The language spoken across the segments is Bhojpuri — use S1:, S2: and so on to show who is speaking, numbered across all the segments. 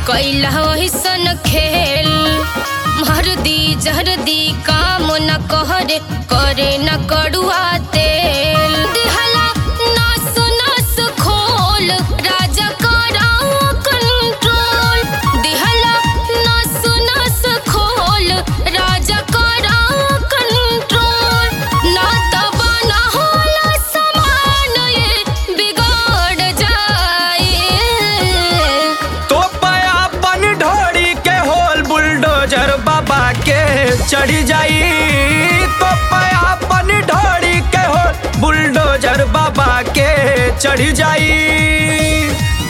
S1: कैला सन खेल मर्दी जहरदी काम न कहरे करे न कड़ुआ तेल दिहला नस नस खोल राजा करा कंट्रोल दिहला नस नस खोल राजा करा कंट्रोल ना तबा ना होला समान ये बिगड़ जाए
S2: तो अपन ढोड़ी के होल बुलडोजर बाबा के चढ़ी जाई तो अपन ढोड़ी के होल बुलडोजर बाबा के चढ़ी जाई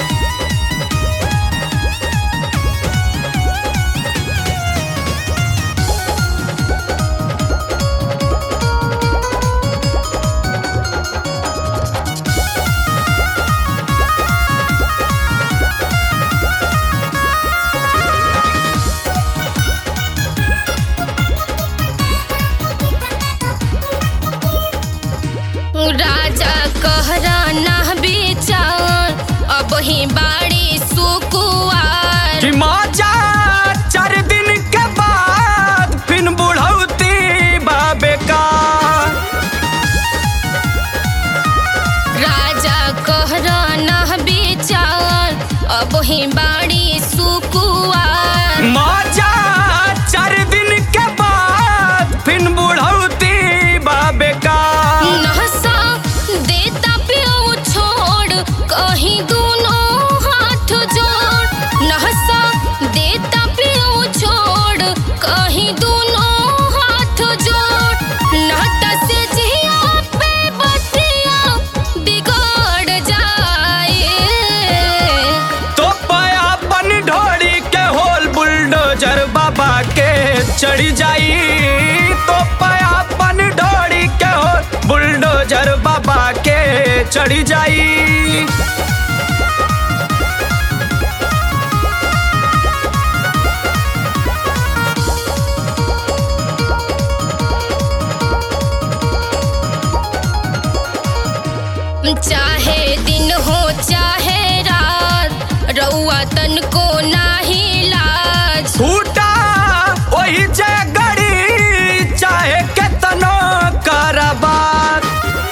S1: राजा कहरा ना बेचान अब ही बाड़ी सुकुआर
S2: कि मजा चार दिन के बाद फिर बुढ़ौती बाबे का
S1: राजा कहरा ना बेचान अब ही बाड़ी सुकुआर
S2: मजा चार दिन के बाद फिर बुढ़ौती बाबे का
S1: नहसा देता पियो छोड़ कहीं दोनों हाथ जोड़ नहसा देता पियो छोड़ कहीं दोनों हाथ जोड़ नाटा से जिया पे बतिया बिगड़ जाए
S2: तो अपन ढोड़ी के होल बुलडोजर बाबा के चढ़ी जाई तो अपन ढोड़ी के होल बुलडोजर बाबा के चढ़ी जाई
S1: चाहे दिन हो चाहे रात रउआ तन को नाही लाज
S2: फूटा वही जे गड़ी चाहे केतनो करबात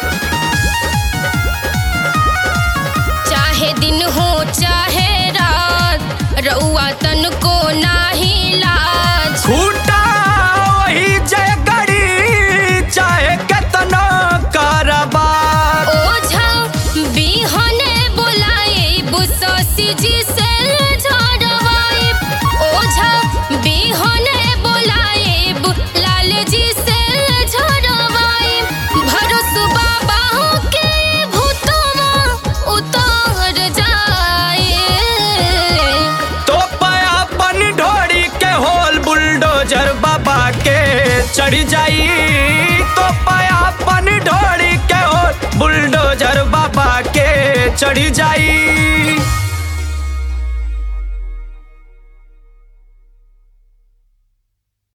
S1: चाहे दिन हो चाहे रात रउआ तन को नाही लाज
S2: फूटा वही जे गड़ी चाहे केतनो करबात
S1: ओझा बिहने बोलाए बुससी जी से झड़वाए ओझा बिहने बोलाए लाल जी से झड़वाए भरोस बाबा के भूतवा उतर जाए
S2: तो अपन ढोड़ी के होल बुलडोजर बाबा के चढ़ी जाई तो अपन ढोड़ी के होल बुलडोजर बाबा के चढ़ी जाई